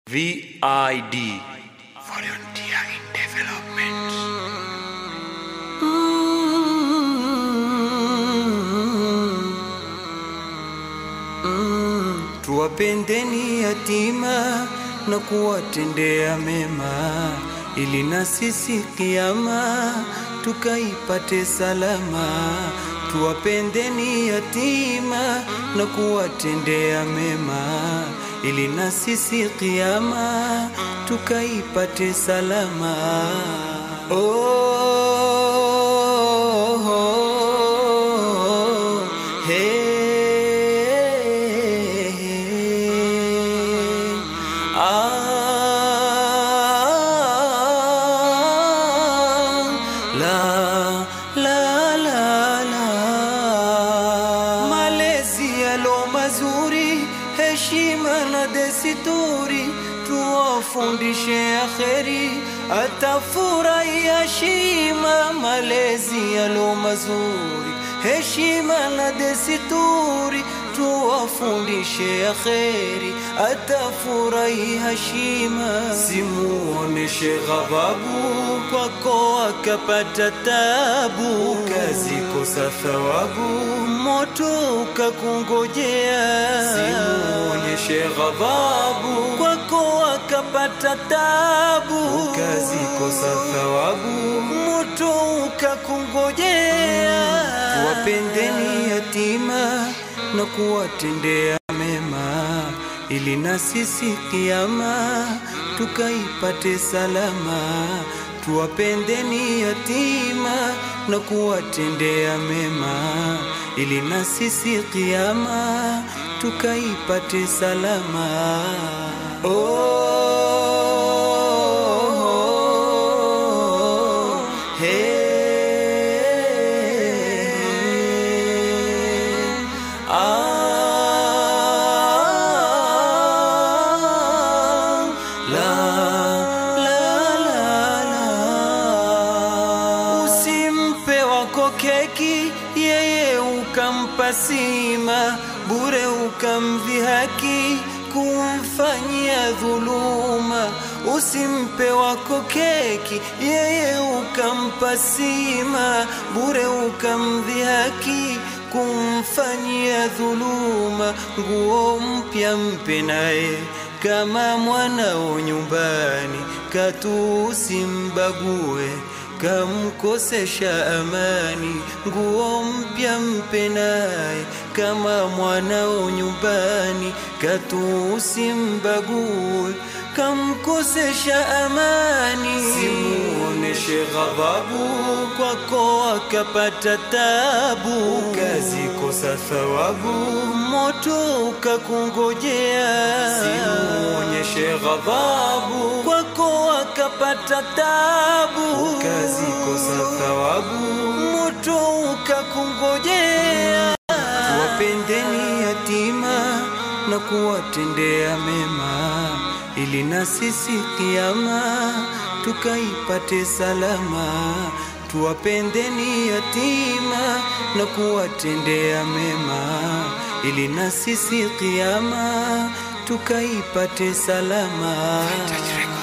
VID Volunteer in Development. Tuwapendeni yatima na kuwatendea mema, ili na sisi kiama tukaipate salama. Tuwapendeni yatima na kuwatendea mema, ili na sisi kiama tukaipate salama. Oh, oh, oh, hey, ah, la, la, la, la. Malezi yalo mazuri, heshima na desturi, tuwafundishe akheri, atafurahia shima. Malezi yalo mazuri, heshima na desturi, tuwafundishe akheri, atafurahi hashima. Simuoneshe ghadhabu kwako akapata tabu, ukazikosa thawabu, moto ukakungojea. Simuonyeshe ghadhabu kwako akapata tabu, ukazikosa thawabu, moto ukakungojea. Tuwapendeni yatima na kuwatendea mema, ili na sisi kiama tukaipate salama. Tuwapendeni yatima na kuwatendea mema, ili na sisi kiama tukaipate salama. Oh, oh, oh, hey, ah, la, la, la, la. Usimpe wako keki, yeye ukampa sima, bure ukamdhihaki, kumfanyia dhuluma. Usimpe wako keki, yeye ukampa sima, bure ukamdhihaki kumfanyia dhuluma. Nguo mpya mpe naye kama mwanao nyumbani, katu usimbague kamkosesha amani. Nguo mpya mpe naye kama mwanao nyumbani, katu usimbague kamkosesha amani. Simuoneshe ghadhabu kwako akapata tabu, ukazikosa thawabu, moto ukakungojea. Simuonyeshe ghadhabu kwako akapata tabu, ukazikosa thawabu, moto ukakungojea. Tuwapendeni yatima na kuwatendea mema, ili na sisi kiama tukaipate salama. Tuwapendeni yatima na kuwatendea mema, ili na sisi kiama tukaipate salama. Vintage Records.